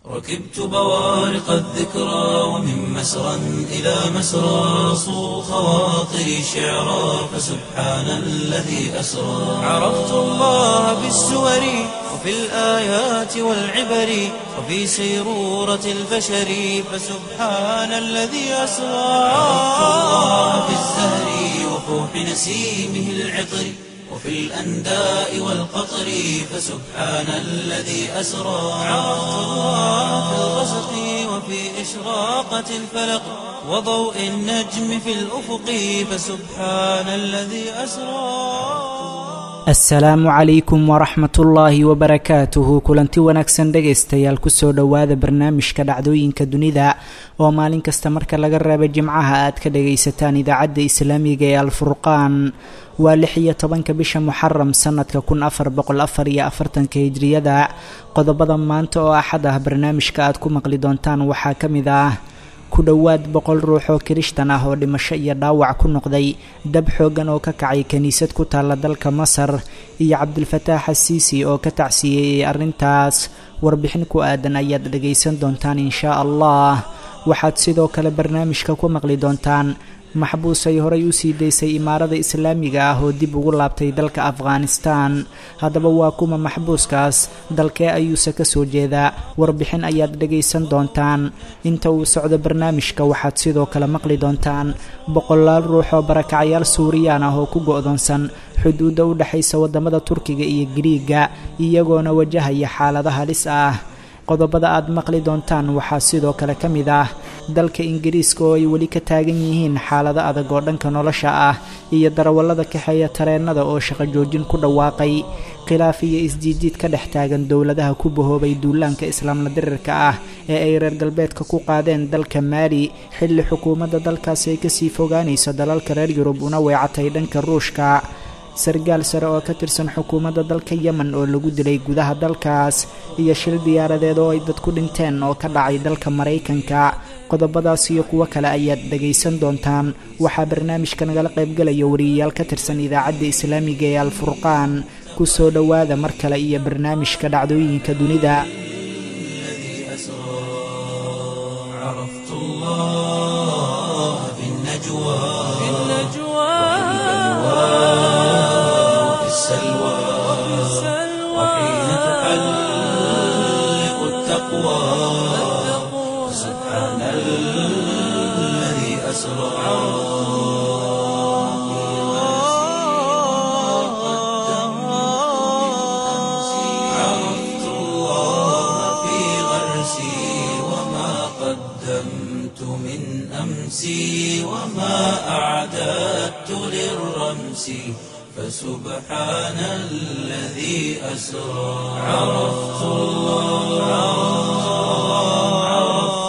ركبت بوارق الذكرى ومن مسرى إلى مسرى صو خواطري شعرا فسبحان الذي أسرى عرفت الله بالسور وفي الآيات والعبر وفي سيرورة البشر فسبحان الذي أسرى عرفت الله بالزهر وفوح نسيمه العطر وفي الأنداء والقطر فسبحان الذي أسرى عرفت الله في الغسق وفي إشراقة الفلق وضوء النجم في الأفق فسبحان الذي أسرى asalaamu calaykum waraxmat ullaahi wabarakaatuhu kulanti wanaagsan dhegaystayaal kusoo dhowaada barnaamijka dhacdooyinka dunida oo maalin kasta marka laga reebo jimcaha aad ka dhagaysataan idaacadda islaamiga ee alfurqaan waa lix iyo tobanka bisha muxaram sanadka kun afar boqol afar iyo afartanka hijriyada qodobada maanta oo axad ah barnaamijka aad ku maqli doontaan waxaa ka mid ah ku dhowaad boqol ruux oo kirishtan ah oo dhimasho iyo dhaawac ku noqday dab xooggan oo ka kacay kiniisad ku taalla dalka masar iyo cabdilfataax asiisi oo ka tacsiyeeyey arrintaas warbixin ku aadan ayaad dhagaysan doontaan inshaa allah waxaad sidoo kale barnaamijka ku maqli doontaan maxbuus ay horay u sii daysay imaarada islaamiga ah oo dib ugu laabtay dalka afghanistan haddaba waa kuma maxbuuskaas dalkee ayuuse ka soo jeedaa warbixin ayaad dhagaysan doontaan inta uu socdo barnaamijka waxaad sidoo kale maqli doontaan boqolaal ruux oo barakacayaal suuriyaan ah oo ku go-doonsan xuduudda u dhexaysa waddamada turkiga iyo giriiga iyagoona wajahaya xaalada halis ah qodobada aad maqli doontaan waxaa sidoo kale ka mid ah dalka ingiriiska oo ay weli ka taagan yihiin xaalado adag oo dhanka nolosha ah iyo darawallada kaxeeya tareennada oo shaqo joojin ku dhawaaqay khilaaf iyo isjiijiid ka dhex taagan dowladaha ku bahoobay duulaanka islaamla dirirka ah ee ay reer galbeedka ku qaadeen dalka maali xilli xukuumadda dalkaasi ay kasii fogaanayso dalalka reer yurub una weecatay dhanka ruushka sargaal sare oo ka tirsan xukuumadda dalka yemen oo lagu dilay gudaha dalkaas iyo shil diyaaradeed oo ay dad ku dhinteen oo ka dhacay dalka maraykanka qodobadaas iyo kuwo kale ayaad dhagaysan doontaan waxaa barnaamijka nagala qaybgalaya wariyayaal ka tirsan idaacadda islaamiga ee alfurqaan ku soo dhowaada mar kale iyo barnaamijka dhacdooyinka dunida السلوى وحين تحلق التقوى سبحان الذي أسرى عرفت الله في غرسي وما قدمت من أمسي وما أعددت للرمس فسبحان الذي أسرى عرفت الله عرفت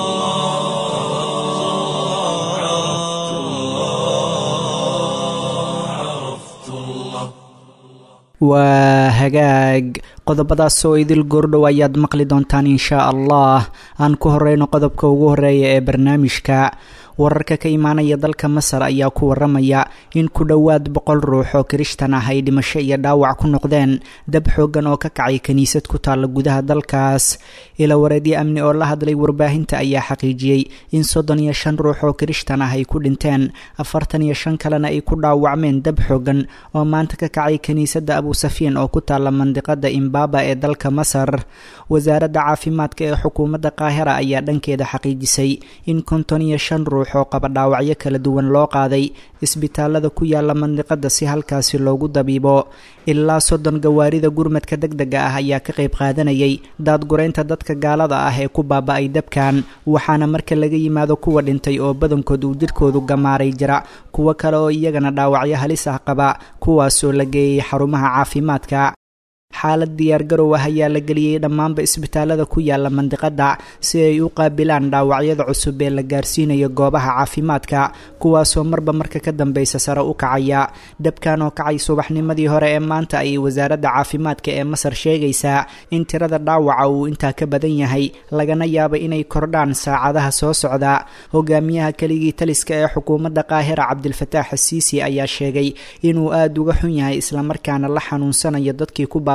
الله عرفت الله waa hagaag qodobadaas oo idil goordhow ayaad maqli doontaan inshaa allah aan ku horeyno qodobka ugu horeeya ee barnaamijka wararka ka imaanaya dalka masar ayaa ku waramaya in ku dhowaad boqol ruux oo kirishtan ah ay dhimasho iyo dhaawac ku noqdeen dab xooggan oo ka kacay kiniisad ku taalla gudaha dalkaas ila wareedyo amni oo la hadlay warbaahinta ayaa xaqiijiyey in soddon iyo shan ruux oo kirishtan ah ay ku dhinteen afartan iyo shan kalena ay ku dhaawacmeen dab xooggan oo maanta ka kacay kiniisadda abusafiin oo ku taalla mandiqada imbaba ee dalka masar wasaaradda caafimaadka ee xukuumadda qaahira ayaa dhankeeda xaqiijisay in konton iyo shan ruux oo qaba dhaawacyo kala duwan loo qaaday isbitaalada ku yaala mandiqada si halkaasi loogu dabiibo ilaa soddon gawaarida gurmadka deg dega ah ayaa ka qayb qaadanayay daadgureynta dadka gaalada ah ee ku baaba-ay dabkan waxaana marka laga yimaado kuwa dhintay oo badankood uu jidhkoodu gamaaray jira kuwo kale oo iyagana dhaawacyo halis ah qaba kuwaasoo la geeyay xarumaha caafimaadka xaalad diyaargarow ah ayaa la geliyey dhammaanba isbitaalada ku yaala mandiqada si ay u qaabilaan dhaawacyada cusub ee la gaarsiinayo goobaha caafimaadka kuwaasoo marba marka ka dambeysa sare u kacaya dabkan oo kacay subaxnimadii hore ee maanta ayay wasaaradda caafimaadka ee masar sheegaysaa in tirada dhaawaca uu intaa ka badan yahay lagana yaabo inay kordhaan saacadaha soo socda hogaamiyaha keligii taliska ee xukuumadda qaahira cabdilfataax asiisi ayaa sheegay inuu aada uga xun yahay islamarkaana la xanuunsanayo dadkii ku baaba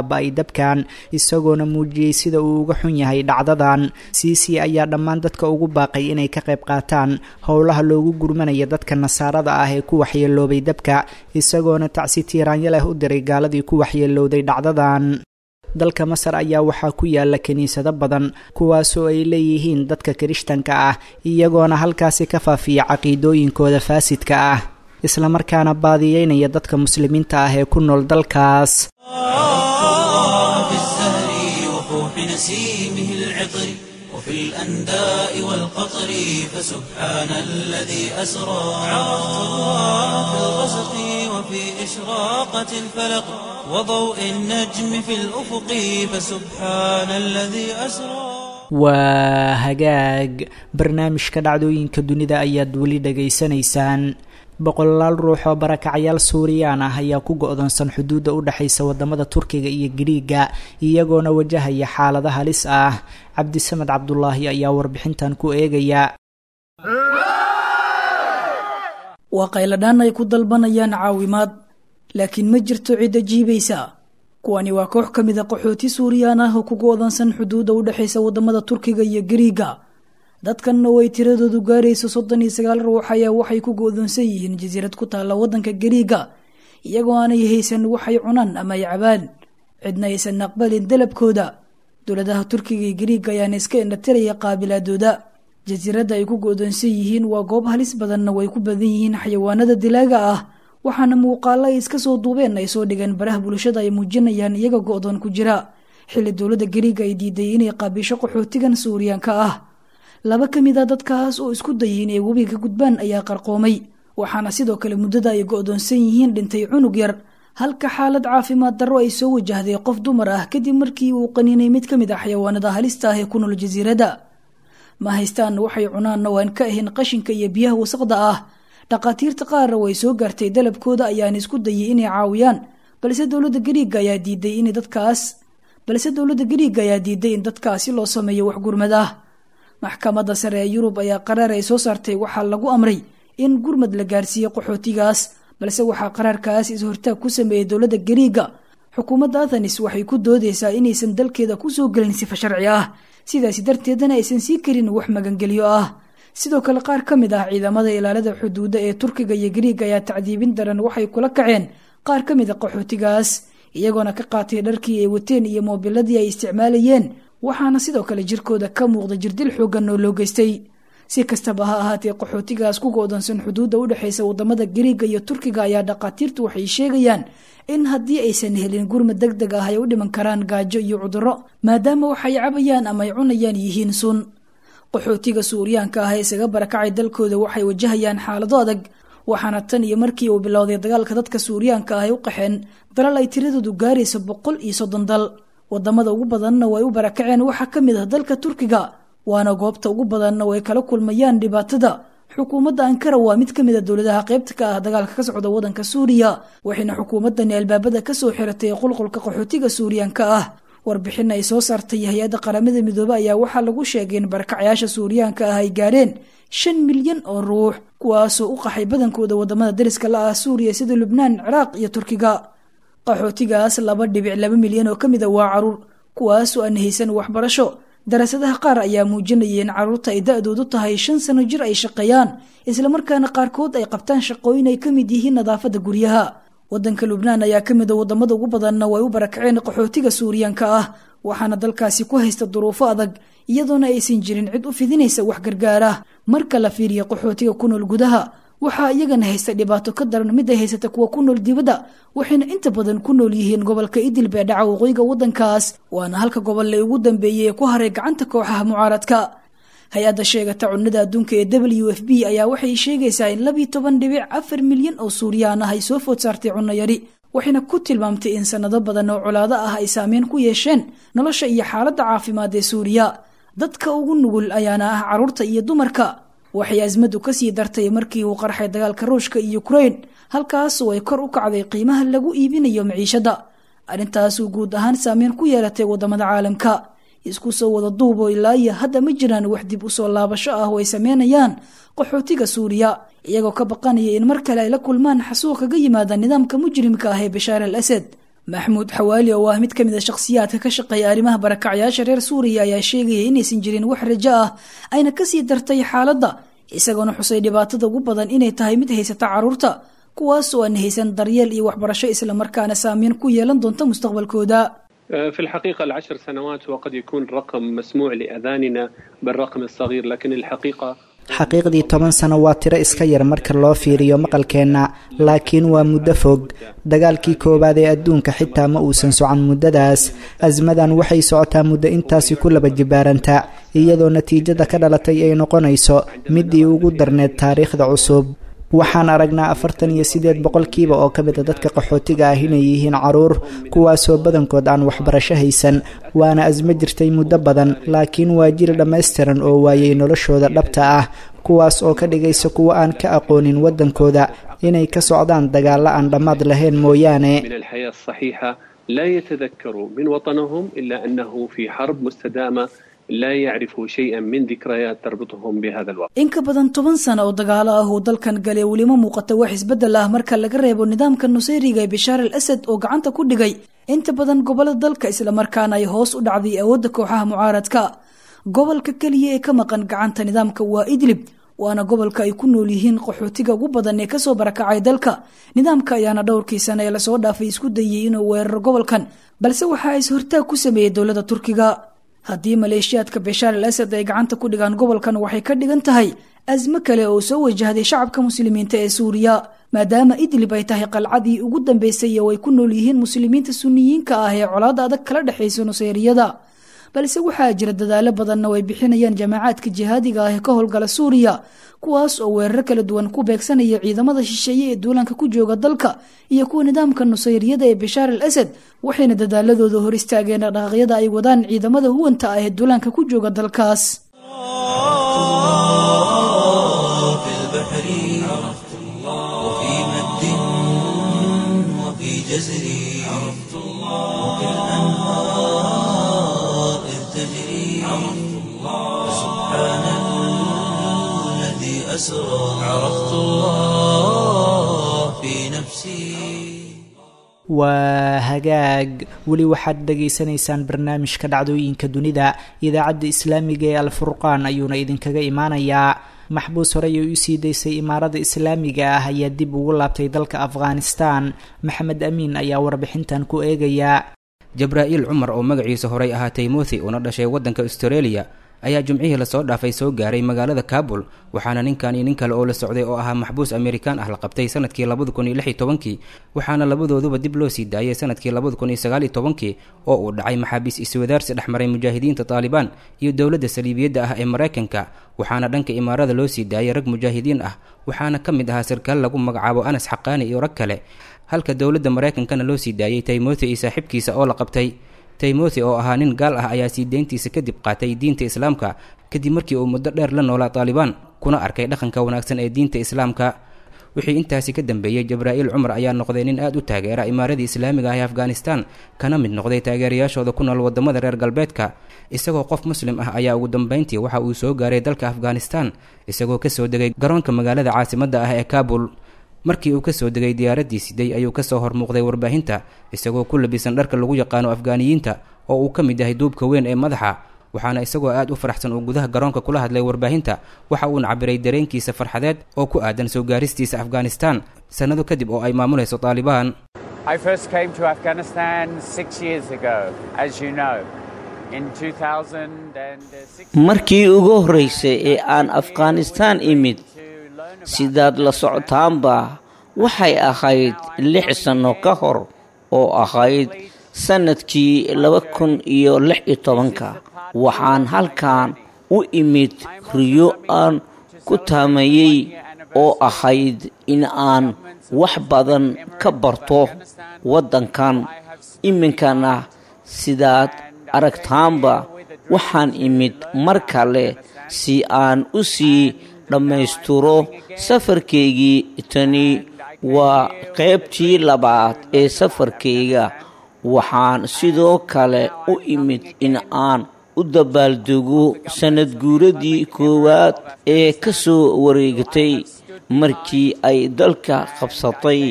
baaba-ay dabkan isagoona muujiyey sida uu uga xun yahay dhacdadan siisi ayaa dhammaan dadka ugu baaqay inay ka qayb qaataan howlaha loogu gurmanaya dadka nasaarada ah ee ku waxyeeloobay dabka isagoona tacsi tiiraanyo leh u diray gaaladii ku waxyeelowday dhacdadan dalka masar ayaa waxaa ku yaala kiniisado badan kuwaasoo ay leeyihiin dadka kirishtanka ah iyagoona halkaasi ka faafiya caqiidooyinkooda faasidka ah islamarkaana baadiyeynaya dadka muslimiinta ah ee ku nool dalkaas وفي الأنداء والقطر فسبحان الذي أسرى في الغسق وفي إشراقة الفلق وضوء النجم في الأفق فسبحان الذي أسرى waa hagaag barnaamijka dhacdooyinka dunida ayaad weli dhegaysanaysaan boqolaal ruux oo barakacyaal suuriyaan ah ayaa ku go-doonsan xuduudda u dhexaysa wadamada turkiga iyo giriiga iyagoona wajahaya xaalada halis ah cabdisamed cabdulaahi ayaa warbixintan ku eegaya waa qayladhaan ay ku dalbanayaan caawimaad laakiin ma jirto cidda jiibaysa kuwani waa koox ka mid a qaxooti suuriyaan ah oo ku go-doonsan xuduudda u dhexaysa wadamada turkiga iyo giriiga dadkanna way tiradoodu gaarayso soddon iyo sagaal ruux ayaa waxay ku go-doonsan yihiin jasiirad ku taalla waddanka gariiga iyagoo aanay haysan waxay cunaan ama ay cabaan cidna aysan aqbalin dalabkooda dowladaha turkiga iyo gariiga ayaana iska indhatiraya qaabilaadooda jasiiradda ay ku go-doonsan yihiin waa goob halis badanna way ku badan yihiin xayawaanada dilaaga ah waxaana muuqaalo ay iska soo duubeen ay soo dhigeen baraha bulshada ay muujinayaan iyaga go-doon ku jira xilli dowladda gariiga ay diiday inay qaabisho qaxootigan suuriyaanka ah laba ka mid a dadkaas oo isku dayay inay webiga gudbaan ayaa qarqoomay waxaana sidoo kale muddada ay go-doonsan yihiin dhintay cunug yar halka xaalad caafimaad darro ay soo wajahday qof dumar ah kadib markii uu qaniinay mid ka mid ah xayawaanada halista ah ee ku nool jasiiradda ma haystaan waxay cunaanna waan ka ahayn qashinka iyo biyaha wasaqda ah dhaqaatiirta qaarna way soo gaartay dalabkooda ayaana isku dayay inay caawiyaan balse dowladda gariiga ayaa diiday in dadkaas balse dowladda gariiga ayaa diiday in dadkaasi loo sameeyo wax gurmad ah maxkamadda sare ee yurub ayaa qaraar ay soo saartay waxaa lagu amray in gurmad la gaarsiiyo qaxootigaas balse waxaa qaraarkaas is-hortaag ku sameeyey dowladda gariiga xukuumadda athanis waxay ku doodeysaa inaysan dalkeeda kusoo gelin sifa sharci ah sidaasi darteedana aysan sii karin wax magangelyo ah sidoo kale qaar ka mid ah ciidamada ilaalada xuduudda ee turkiga iyo gariiga ayaa tacdiibin daran waxay kula kaceen qaar ka mid a qaxootigaas iyagoona ka qaatay dharkii ay wateen iyo moobiladii ay isticmaalayeen waxaana sidoo kale jirkooda ka muuqda jirdil xoogan oo loo geystay si kastaba ha ahaatee qaxootigaas ku go-doonsan xuduudda u dhexaysa wadamada gariiga iyo turkiga ayaa dhaqaatiirtu waxay sheegayaan in haddii aysan helin gurmad deg deg ah ay u dhiman karaan gaajo iyo cudurro maadaama waxay cabayaan ama ay cunayaan yihiin sun qaxootiga suuriyaanka ah ee isaga barakacay dalkooda waxay wajahayaan xaalado adag waxaana tan iyo markii uu bilowday dagaalka dadka suuriyaanka ah ay u qaxeen dalal ay tiradoodu gaarayso boqol iyo soddon dal wadamada ugu badanna way u barakaceen waxaa ka mid ah dalka turkiga waana goobta ugu badanna way kala kulmayaan dhibaatada xukuumadda ankara waa mid ka mid a dowladaha qaybta ka ah dagaalka ka socda wadanka suuriya waxayna xukuumaddani albaabada kasoo xiratay qulqulka qaxootiga suuriyaanka ah warbixin ay soo saartay hay-adda qaramada midoobe ayaa waxaa lagu sheegay in barakacyaasha suuriyaanka ah ay gaareen shan milyan oo ruux kuwaasoo u qaxay badankooda wadamada dariska la ah suuriya sida lubnaan ciraaq iyo turkiga qaxootigaas laba dhibic laba milyan oo ka mid a waa caruur kuwaasoo aan haysan waxbarasho daraasadaha qaar ayaa muujinaya in caruurta ay da-doodu tahay shan sano jir ay shaqeeyaan islamarkaana qaarkood ay qabtaan shaqooyin ay ka mid yihiin nadaafadda guryaha wadanka lubnaan ayaa ka mid a wadamada ugu badanna way u barakaceen qaxootiga suuriyaanka ah waxaana dalkaasi ku haysta duruufo adag iyadoona aysan jirin cid u fidinaysa wax gargaar ah marka la fiiriya qaxootiga ku nool gudaha waxaa iyagana haysta dhibaato ka daran mid ay haysata kuwa ku nool dibadda waxayna inta badan ku nool yihiin gobolka idil bee dhaca waqooyiga waddankaas waana halka gobolle ugu dambeeyey ee ku haray gacanta kooxaha mucaaradka hay-adda sheegata cunnada adduunka ee w f b ayaa waxay sheegaysaa in labiyo toban dhibic afar milyan oo suuriyaan ah ay soo food saartay cunno yari waxayna ku tilmaamtay in sanado badan oo colaado ah ay saameyn ku yeesheen nolosha iyo xaaladda caafimaad ee suuriya dadka ugu nugul ayaana ah carruurta iyo dumarka waxay asmadu kasii dartay markii uu qarxay dagaalka ruushka iyo ukrain halkaasoo ay kor u kacday qiimaha lagu iibinayo maciishadda arrintaasuu guud ahaan saameyn ku yeelatay wadamada caalamka isku soo wada duubo ilaa iyo hadda ma jiraan wax dib usoo laabasho ah oo ay sameynayaan qaxootiga suuriya iyagoo ka baqanaya in mar kale ay la kulmaan xasuuq kaga yimaada nidaamka mujrimka ah ee bashaar al asad maxmuud xawaali oo ah mid ka mid a shakhsiyaadka ka shaqeeya arrimaha barakacyaasha reer suuriya ayaa sheegaya inaysan jirin wax rajo ah ayna kasii dartay xaaladda isagoona xusay dhibaatada ugu badan inay tahay mid haysata carruurta kuwaas oo aan haysan daryeel iyo waxbarasho islamarkaana saameyn ku yeelan doonta mustaqbalkooda في الحقيقة العشر سنوات وقد يكون رقم مسموع لأذاننا بالرقم الصغير لكن الحقيقة xaqiiqdii toban sano waa tiro iska yar marka loo fiiriyo maqalkeenna laakiin waa muddo fog dagaalkii koowaad ee adduunka xitaa ma uusan socon muddadaas asmadan waxay socotaa muddo intaasi ku laba jibaaranta iyadoo natiijada ka dhalatay ay noqonayso midii ugu darneed taariikhda cusub waxaan aragnaa afartan iyo sideed boqolkiiba oo ka mid a dadka qaxootiga ah inay yihiin caruur kuwaasoo badankood aan waxbarasho haysan waana asmo jirtay muddo badan laakiin waa jil dhammaystiran oo waayay noloshooda dhabta ah kuwaas oo ka dhigaysa kuwo aan ka aqoonin waddankooda inay ka socdaan dagaalla aan dhammaad lahayn mooyaane من الحياة الصحيحة لا يتذكروا من وطنهم إلا أنه في حرب مستدامة لا يعرفوا شيئا من ذكريات تربطهم بهذا الوقت in ka badan toban sano oo dagaalo ah uu dalkan galay welima muuqata wax isbeddel ah marka laga reebo nidaamka nusayriga ee bashaar al asad oo gacanta ku dhigay inta badan gobolada dalka islamarkaana ay hoos u dhacday awoodda kooxaha mucaaradka gobolka keliya ee ka maqan gacanta nidaamka waa idlib waana gobolka ay ku nool yihiin qaxootiga ugu badan ee kasoo barakacay dalka nidaamka ayaana dhowrkii sane ee lasoo dhaafay isku dayay inuu weeraro gobolkan balse waxaa is hortaag ku sameeyey dowladda turkiga haddii maleeshiyaadka bashaar al asad ay gacanta ku dhigaan gobolkan waxay ka dhigan tahay asmo kale oo soo wajahday shacabka muslimiinta ee suuriya maadaama idlib ay tahay qalcadii ugu dambeysay oo ay ku nool yihiin muslimiinta suniyiinka ah ee colaada adag kala dhexaysa nuseyriyada balse waxaa jira dadaalo badanna oo ay bixinayaan jamaacaadka jihaadiga ah ee ka howlgala suuriya kuwaas oo weeraro kala duwan ku beegsanaya ciidamada shisheeye ee duulaanka ku jooga dalka iyo kuwa nidaamka nusayriyada ee bashaar al asad waxayna dadaaladooda hor istaageen dhaqaaqyada ay wadaan ciidamada huwanta ah ee duulaanka ku jooga dalkaas في البحر عرفت الله وفي مد وفي جزر عرفت الله وفي الأنهار إذ تجري عرفت الله سبحان الذي أسرى عرفت الله في نفسي waa hagaag weli waxaad dhagaysanaysaan barnaamijka dhacdooyinka dunida idaacadda islaamiga ee alfurqaan ayuuna idinkaga imaanayaa maxbuus horey ay usii daysay imaarada islaamiga ah ayaa dib ugu laabtay dalka afghanistan maxamed amiin ayaa warbixintan ku eegaya jabraa'iil cumar oo magaciisa horey ahaa timothi una dhashay waddanka australia ayaa jumcihii lasoo dhaafay soo gaaray magaalada kabul waxaana ninkan iyo nin kale oo la socday oo ahaa maxbuus amerikaan ah la qabtay sanadkii labada kun iyo lix iyo tobankii waxaana labadooduba dib loo sii daayay sanadkii labada kun iyo sagaal iyo tobankii oo uu dhacay maxaabiis iswadaarsi dhexmaray mujaahidiinta taalibaan iyo dowladda saliibiyadda ah ee maraykanka waxaana dhanka imaarada loo sii daayay rag mujaahidiin ah waxaana ka mid ahaa sarkaal lagu magacaabo anas xaqaani iyo rag kale halka dowladda maraykankana loo sii daayay timothi iyo saaxiibkiisa oo la qabtay timothi oo ahaa nin gaal ah ayaa sii deyntiisa kadib qaatay diinta islaamka kadib markii uu muddo dheer la noolaa taalibaan kuna arkay dhaqanka wanaagsan ee diinta islaamka wixii intaasi ka dambeeyey jabraa'iil cumar ayaa noqday nin aad u taageera imaaradii islaamiga ah ee afghanistan kana mid noqday taageerayaashooda ku nool wadamada reer galbeedka isagoo qof muslim ah ayaa ugu dambeyntii waxa uu soo gaaray dalka afghanistan isagoo kasoo degay garoonka magaalada caasimadda ah ee kabul markii uu kasoo degay diyaaraddii siday ayuu kasoo hormuuqday warbaahinta isagoo ku labisan dharka lagu yaqaano afgaaniyiinta oo uu ka mid yahay duubka weyn ee madaxa waxaana isagoo aad u faraxsan uu gudaha garoonka kula hadlay warbaahinta waxa uuna cabiray dareenkiisa farxadeed oo ku aadan soo gaaristiisa afghanistan sannado kadib oo ay maamulayso taalibaan I first came to Afghanistan six years ago, as you know, in 2006. markii ugu horraysay ee aan afghanistaan imid sidaad la socotaanba waxay ahayd lix sanno ka hor oo ahayd sannadkii laba kun iyo lix iyo tobanka waxaan halkan u imid riyo aan ku taamayey oo ahayd in aan wax badan ka barto waddankan iminkana sidaad aragtaanba waxaan imid mar kale si aan u sii dhammaystiro safarkaygii tani waa qaybtii labaad ee safarkayga waxaan sidoo kale u imid in aan u dabaaldego sannad guuradii koowaad ee ka soo wareegatay markii ay dalka qabsatay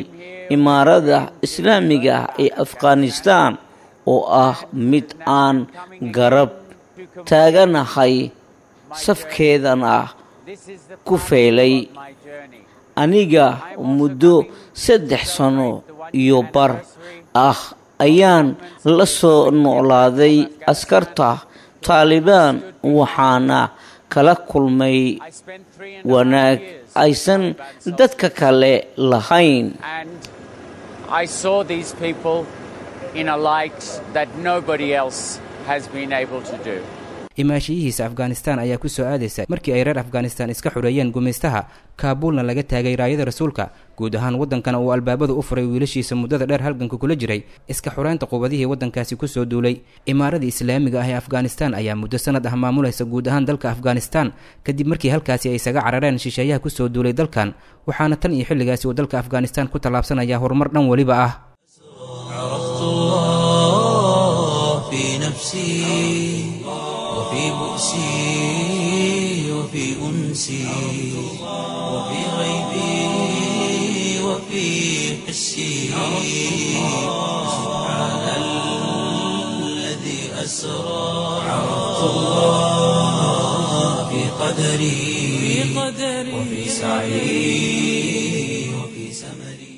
imaarada islaamiga ah ee afghanistan oo ah mid aan garab taaganahay safkeedana ku feelay aniga muddo saddex sano iyo bar ah ayaan la soo noolaaday askarta taalibaan waxaana kala kulmay wanaag aysan dadka kale lahayn I saw these people in a light that nobody else has been able to do. imaashiyihiisa afghanistan ayaa ku soo aadaysa markii ay reer afghanistan iska xureeyeen gumaystaha kaabuulna laga taagay raayada rasuulka guud ahaan waddankana uu albaabada u furay wiilashiisa muddada dheer halganka kula jiray iska xureynta qubadihii waddankaasi kusoo duulay imaaradii islaamiga ah ee afghanistan ayaa muddo sanad ah maamulaysa guud ahaan dalka afghanistan kadib markii halkaasi ay isaga carareen shisheeyaha kusoo duulay dalkan waxaana tan iyo xilligaasi uu dalka afghanistan ku tallaabsanaya horumar dhan weliba ah عرفت الله في نفسي وفي بؤسي وفي أنسي وفي غيبي وفي حسي سبحان الذي أسرى عرفت الله في قدري وفي سعي وفي سمري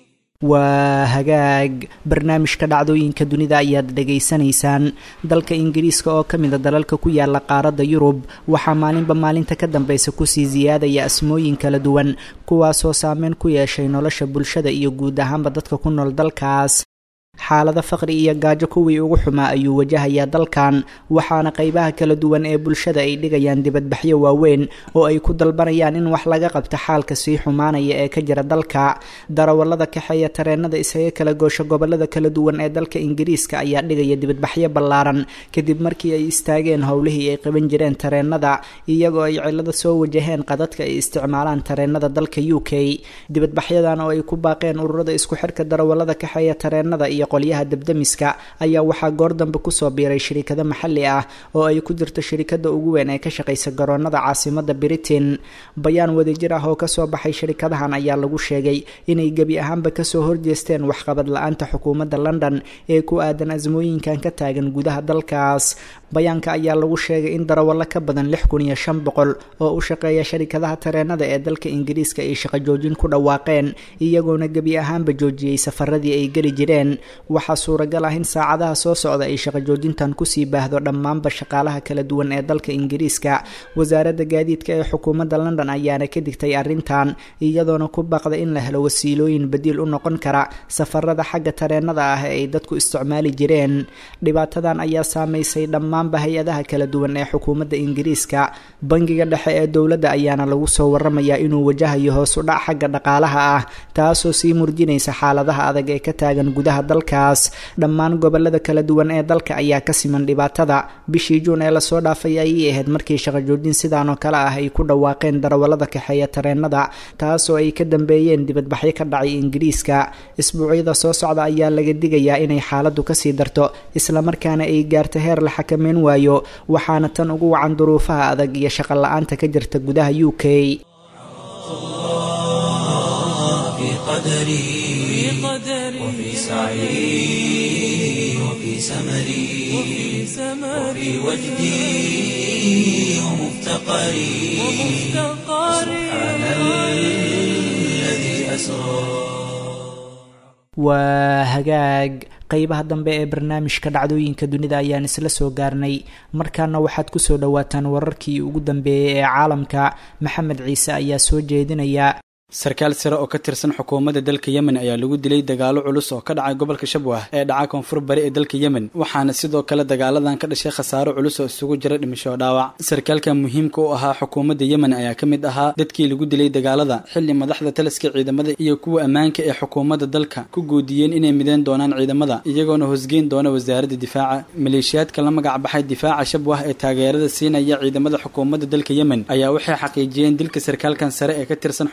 waa hagaag barnaamijka dhacdooyinka dunida ayaad dhegaysanaysaan dalka ingiriiska oo ka mida dalalka ku yaala qaaradda yurub waxaa maalinba maalinta ka dambeysa kusii siyaadaya asmooyin kala duwan kuwaasoo saameyn ku yeeshay nolosha bulshada iyo guud ahaanba dadka ku nool dalkaas xaalada faqri iyo gaajo kuwii ugu xumaa ayuu wajahayaa dalkan waxaana qeybaha kala duwan ee bulshada ay dhigayaan dibadbaxyo waaweyn oo ay ku dalbanayaan in wax laga qabto xaalka sii xumaanaya ee ka jira dalka darawallada kaxeeya tareenada isaga kala goosho gobolada kala duwan ee dalka ingiriiska ayaa dhigaya dibadbaxyo ballaaran kadib markii ay istaageen howlihii ay qaban jireen tareenada iyagoo ay cilado soo wajaheen qadadka ay isticmaalaan tareenada dalka u k dibadbaxyadan oo ay ku baaqeen ururada isku xirka darawallada kaxeeya tareenada iyo qolyaha dabdamiska ayaa waxaa goor dambe kusoo biiray shirikado maxalli ah oo ay ku jirto shirikada ugu weyn ee ka shaqaysa garoonada caasimada britain bayaan wadajir ah oo kasoo baxay shirikadahan ayaa lagu sheegay inay gebi ahaanba kasoo horjeesteen waxqabad la-aanta xukuumadda london ee ku aadan asmooyinkan ka taagan gudaha dalkaas bayaanka ayaa lagu sheegay in darawallo ka badan lix kun iyo shan boqol oo u shaqeeya sharikadaha tareenada ee dalka ingiriiska ay shaqo joojin ku dhawaaqeen iyagoona gebi ahaanba joojiyey safaradii ay geli jireen waxaa suuragal ah in saacadaha soo socda ay shaqo joojintan kusii baahdo dhammaanba shaqaalaha kala duwan ee dalka ingiriiska wasaaradda gaadiidka ee xukuumadda london ayaana ka digtay arrintan iyadoona ku baaqda in la helo wasiilooyin badiil u noqon kara safarada xagga tareenada ah ee ay dadku isticmaali jireen dhibaatadan ayaa saameysay dhammaanba hay-adaha kala duwan ee xukuumadda ingiriiska bangiga dhexe ee dowladda ayaana lagu soo waramayaa inuu wajahayo hoos u dhac xagga dhaqaalaha ah taasoo sii murjinaysa xaaladaha adag ee ka taagan gudaha dalkaas dhammaan gobolada kala duwan ee dalka ayaa ka siman dhibaatada bishii juun ee lasoo dhaafay ayay ahayd markii shaqo joojin sidaan oo kale ah ay ku dhawaaqeen darawallada kaxeeya tareenada taasoo ay ka dambeeyeen dibadbaxyo ka dhacay ingiriiska isbuucyada soo socda ayaa laga digayaa inay xaaladdu kasii darto islamarkaana ay gaarto heer la xakameyn waayo waxaana tan ugu wacan duruufaha adag iyo shaqo la-aanta ka jirta gudaha u k في قدري وفي سعي وفي سمري وفي وجدي ومفتقري سبحان الذي أسرى waa hagaag qeybaha dambe ee barnaamijka dhacdooyinka dunida ayaan isla soo gaarnay markaana waxaad kusoo dhawaataan wararkii ugu dambeeyey ee caalamka maxamed ciise ayaa soo jeedinaya sarkaal sare oo ka tirsan xukuumadda dalka yemen ayaa lagu dilay dagaalo culus oo ka dhacay gobolka shabwah ee dhaca koonfur bari ee dalka yemen waxaana sidoo kale dagaaladan ka dhashay khasaaro culus oo isugu jira dhimasho dhaawac sarkaalka muhiimka u ahaa xukuumadda yemen ayaa ka mid ahaa dadkii lagu dilay dagaalada xilli madaxda taliska ciidamada iyo kuwa ammaanka ee xukuumadda dalka ku guudiyeen inay mideen doonaan ciidamada iyagoona hosgeyn doona wasaaradda difaaca maleeshiyaadka la magac baxay difaaca shabwah ee taageerada siinaya ciidamada xukuumadda dalka yemen ayaa waxay xaqiijiyeen dilka sarkaalkan sare ee ka tirsan xukuumadda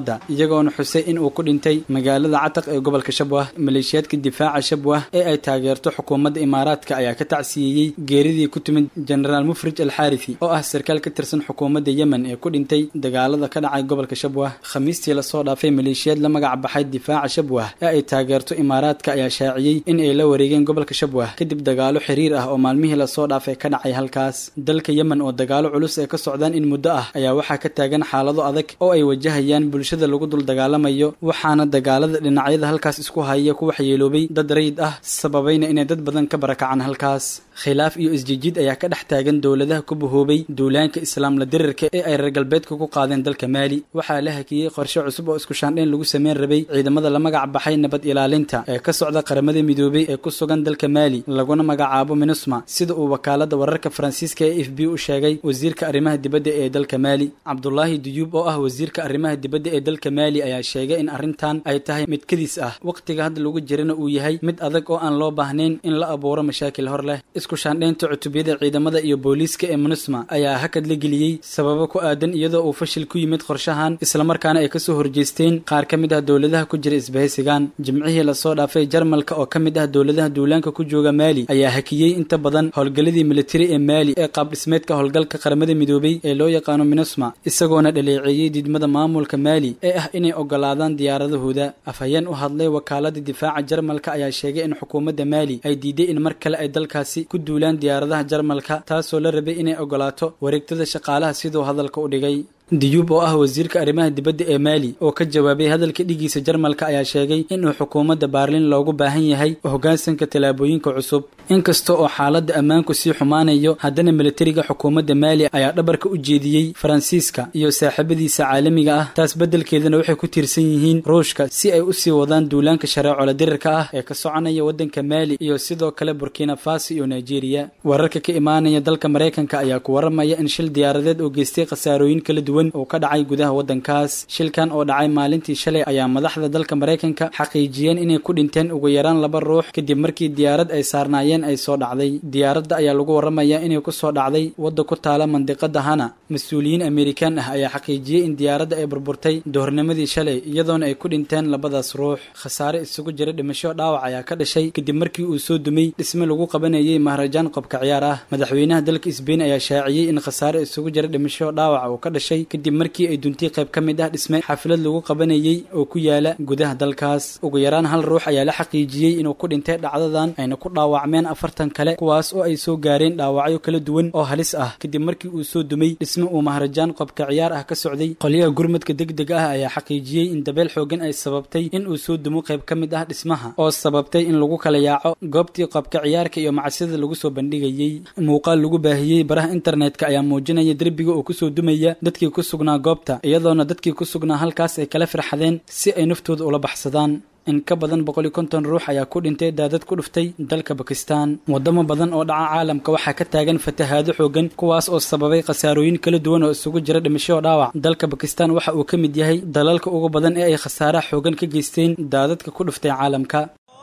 xukuumadda iyagoona xusay in uu ku dhintay magaalada cataq ee gobolka shabwah maleeshiyaadka difaaca shabwah ee ay taageerto xukuumadda imaaraadka ayaa ka tacsiyeeyey geeridii ku timid jenaraal mufrij alxaarifi oo ah sarkaal ka tirsan xukuumadda yemen ee ku dhintay dagaalada ka dhacay gobolka shabwah khamiistii lasoo dhaafay maleeshiyaad la magac baxay difaaca shabwah ee ay taageerto imaaraadka ayaa shaaciyey in ay la wareegeen gobolka shabwah kadib dagaalo xiriir ah oo maalmihii lasoo dhaafay ka dhacay halkaas dalka yemen oo dagaalo culus ay ka socdaan in muddo ah ayaa waxaa ka taagan xaalado adag oo ay wajahayaan bulshada lagu dul dagaalamayo waxaana dagaalada dhinacyada halkaas isku haya ku waxyeeloobay dad rayid ah sababayna inay dad badan ka barakacaan halkaas khilaaf iyo isjijiid ayaa ka dhex taagan dowladaha ku bahoobay duulaanka islaamla dirirka ee ay reer galbeedka ku qaadeen dalka maali waxaa la hakiyey qorshe cusub oo isku shaandhayn lagu sameyn rabay ciidamada la magac baxay nabad ilaalinta ee ka socda qaramada midoobay ee ku sugan dalka maali laguna magacaabo minusma sida uu wakaalada wararka faransiiska ee f b u sheegay wasiirka arrimaha dibadda ee dalka maali cabdulaahi duyuub oo ah wasiirka arrimaha dibadda ee dalka maali ayaa sheegay in arrintan ay tahay mid kadiis ah wakhtiga hadda lagu jirana uu yahay mid adag oo aan loo baahnayn in la abuuro mashaakil hor leh isku shaandhaynta cutubiyada ciidamada iyo booliiska ee minusma ayaa hakad la geliyey sababo ku aadan iyadoo uu fashil ku yimid qorshahan islamarkaana ay kasoo horjeesteen qaar ka mid ah dowladaha ku jira isbahaysigan jimcihii lasoo dhaafay jarmalka oo ka mid ah dowladaha duulaanka ku jooga maali ayaa hakiyey inta badan howlgalladii militari ee maali ee qaab dhismeedka howlgalka qaramada midoobay ee loo yaqaano minusma isagoona dhaleeceeyey diidmada maamulka maali ee ah inay ogolaadaan diyaaradahooda afhayeen u hadlay wakaalada difaaca jarmalka ayaa sheegay in xukuumadda maali ay diiday in mar kale ay dalkaasi ku duulaan diyaaradaha jarmalka taasoo la rabay inay ogolaato wareegtada shaqaalaha siduu hadalka u dhigay diyuub oo ah wasiirka arrimaha dibadda ee maali oo ka jawaabay hadalka dhigiisa jarmalka ayaa sheegay inuu xukuumadda baarlin loogu baahan yahay hoggaansanka tallaabooyinka cusub inkasta oo xaaladda ammaanku sii xumaanayo haddana militariga xukuumadda maali ayaa dhabarka u jeediyey faransiiska iyo saaxiibadiisa caalamiga ah taas beddelkeedana waxay ku tiirsan yihiin ruushka si ay u sii wadaan duulaanka shareecola dirirka ah ee ka soconaya waddanka maali iyo sidoo kale burkina faso iyo nigeria wararka ka imaanaya dalka maraykanka ayaa ku waramaya in shil diyaaradeed oo geystay khasaarooyin kala duwan oo ka dhacay gudaha waddankaas shilkan oo dhacay maalintii shalay ayaa madaxda dalka maraykanka xaqiijiyeen inay ku dhinteen ugu yaraan laba ruux kadib markii diyaarad ay saarnaayeen ay soo dhacday diyaaradda ayaa lagu waramayaa inay ku soo dhacday wadda ku taala mandiqada hana mas-uuliyiin amerikaan ah ayaa xaqiijiyey in diyaaradda ay burburtay doornimadii shalay iyadoona ay ku dhinteen labadaas ruux khasaare isugu jira dhimasho dhaawac ayaa ka dhashay kadib markii uu soo dumay dhisme lagu qabanayay maharajaan qobka ciyaar ah madaxweynaha dalka sbain ayaa shaaciyey in khasaare isugu jira dhimasho dhaawac uu ka dhashay kadib markii ay duntay qayb ka mid ah dhisme xaflad lagu qabanayey oo ku yaala gudaha dalkaas ugu yaraan hal ruux ayaa la xaqiijiyey inuu ku dhintay dhacdadan ayna ku dhaawacmeen afartan kale kuwaas oo ay soo gaareen dhaawacyo kala duwan oo halis ah kadib markii uu soo dumay dhisme uu maharajaan qobka ciyaar ah ka socday qolyaha gurmadka degdeg ah ayaa xaqiijiyey in dabeel xoogan ay sababtay in uu soo dumo qayb ka mid ah dhismaha oo sababtay in lagu kala yaaco goobtii qobka ciyaarka iyo macsida lagu soo bandhigayey muuqaal lagu baahiyey baraha internetka ayaa muujinaya derbiga oo kusoo dumaya dadkii ku sugnaa goobta iyadoona dadkii ku sugnaa halkaas ay kala firxadeen si ay naftooda ula baxsadaan in ka badan boqol iyo konton ruux ayaa ku dhintay daadad ku dhuftay dalka bakistan wadamo badan oo dhaca caalamka waxaa ka taagan fatahaado xoogan kuwaas oo sababay khasaarooyin kala duwan oo isugu jira dhimasho dhaawac dalka bakistan waxa uu ka mid yahay dalalka ugu badan ee ay khasaaraha xoogan ka geysteen daadadka ku dhuftay caalamka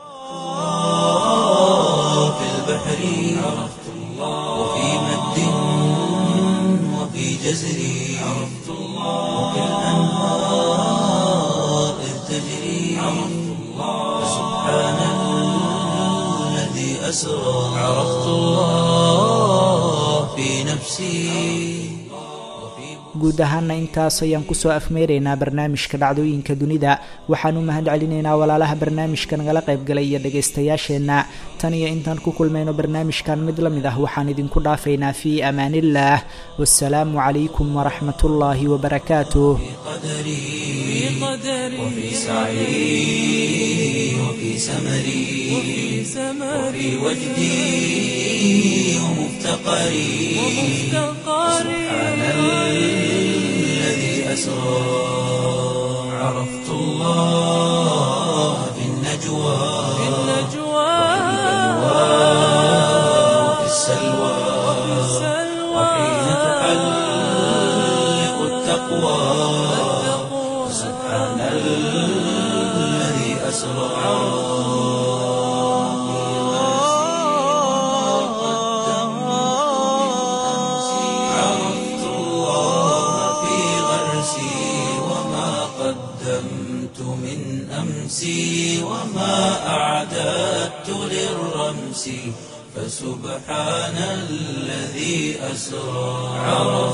في البحر عرفت الله وفي مد وفي جزر عرفت الله وفي الأنهار إذ تجري عرفت الله سبحان الذي أسرى عرفت الله في نفسي وفي guud ahaana intaas ayaan kusoo afmeeraynaa barnaamijka dhacdooyinka dunida waxaan u mahad celinaynaa walaalaha barnaamijka nagala qaybgalay iyo dhagaystayaasheenna tan iyo intaan ku kulmayno barnaamijkan mid la mid ah waxaan idinku dhaafaynaa fii amaaniillaah wasalaamu calaykum waraxmat ullaahi wabarakaatuh قدري وفي سعي وفي سمري وفي وجدي ومفتقري سبحان الذي أسرى عرفت الله في النجوى وفي السلوى وحين تحلق التقوى سبحان الذي أسرى عرفت الله في غرسي وما قدرت فسبحان الذي أسرى